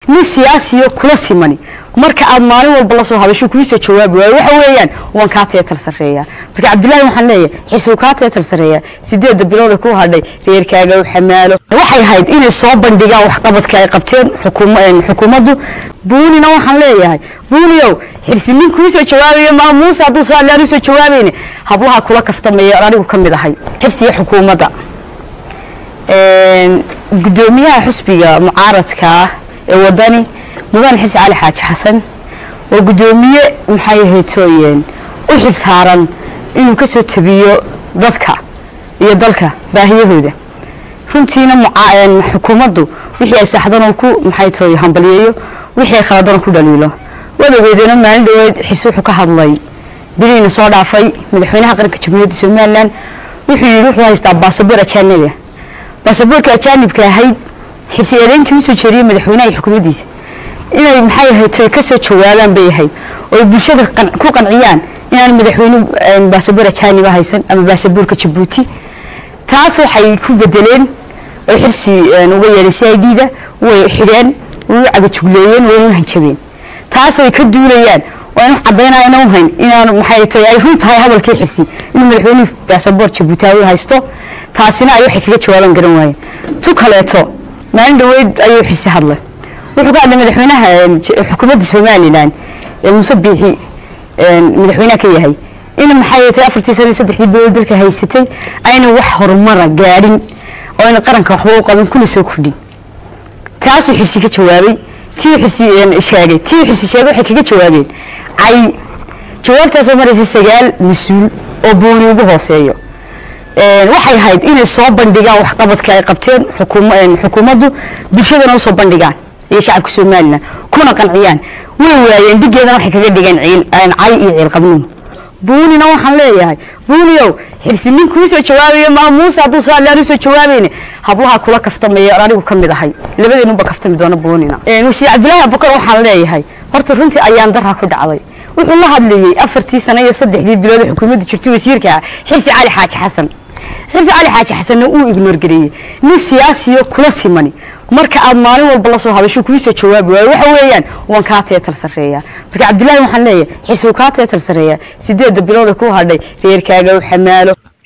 nin siyaasiyo kula simani marka aad maalin walba lasoo hadasho kuusoo jawaabi waayo waxa weeyaan waan kaa teetar sarreeyaa marka cabdullaahi waxaan leeyahay xisuu kaa teetar sarreeyaa sideedda bilood ku hadhay reerkaaga u xamaalo waxay ahayd inay soo bandhigaan waxqabadka ay qabteen xukuumaddu buunina waxaan leeyahay buuniyow xirsi nin kuusoo jawaabayo maa muuse hadduu soo hadlaan usoo jawaabayne hablaha kula kaftamaya anigu ka mid ahay xirsiga xukuumadda gudoomiyaha xusbiga mucaaradka ah ee wadani mudane xirsi cali xaaji xasan waa gudoomiye maxay haytooyeen u xilsaaran inuu kasoo tabiyo dadka iyo dalka baahiyahooda runtiina xukuumaddu wixii ay saxdan ku maxay tooy hambaliyeeyo wixii ay khaladan ku dhaliilo wadageedana maalin dhaweed xirsi wuxuu ka hadlay biliina soo dhaafay madaxweynaha qaranka jamhuuriyadda somalilan wuxuu yidhi wuxuu haystaa baasaboor ajaaniga baasaboorka ajaanibka ahayd xirsi eedeyntii usoo jeeriyey madaxweynaha iyo xukuumaddiisa inay maxay ahayd toy kasoo jawaabaan bay ahayd oo bulshada ku qanciyaan inaan madaxweyne baasaboor ajaaniba haysan ama baasaboorka jabuuti taas waxay ku bedeleen oo xirsi uga yeedhay c i d da way xidheen way u cagajugleeyeen wayna u hanjabeen taas ay ka duulayaan oo aan wax caddaynayana u hayn inaan maxay toy ay run tahay hadalkii xirsi inuu madaxweyne baasaboor jabuutaawi haysto taasina ay waxay kaga jawaaban garan waayeen tu kaleeto maalin dhaweyd ayuu xirsi hadlay wuxuu ka hadlay madaxweynaha xukuumadda somalilan ee muuse biixi madaxweynaha ka yahay in maxay tahay afartii sana saddexdii bilood dalka haysatay ayna wax horumara gaadhin oo ayna qaranka waxba u qabin kuna soo kordhin taasuu xirsi ka jawaabay tii xirsi sheegay tii xirsi sheegay waxay kaga jawaabeen cay jawaabtaasoo maraysa sagaal mas-uul oo buuni ugu hooseeyo waxay ahayd inay soo bandhigaan waxqabadka ay qabteen xukuumaddu bulshadana usoo bandhigaan iyo shacabka somalilan kuna qanciyaan way waayeen dhigeedana waxay kaga dhigeen cay iyo ciilqabnimo buunina waxaan leeyahay buuniyow xirsi nin kuusoo jawaabayo maa muuse hadduu soo hadlaan usoo jawaabayne hablaha kula kaftamaya anigu ka mid ahay labadeenunba kaftami doona buunina wasiir cabdillaahi abukar waxaan leeyahay horta runtii ayaan daraa ku dhacday wuxuu la hadlayey afartii sano iyo saddexdii bilood xukuumadda jirtay wasiirka ah xirsi cali xaaji xasan xirsi cali xaaji xasanna uu ignoor gareeyey nin siyaasiyo kula simani marka aad maalin walba lasoo hadasho kuusoo jawaabi waayo waxa weeyaan waan kaa teetar sarreeyaa marka cabdullaahi waxaan leeyahay xisuu kaa teetar sarreeyaa sideedda bilood ku hadhay reerkaaga u xamaalo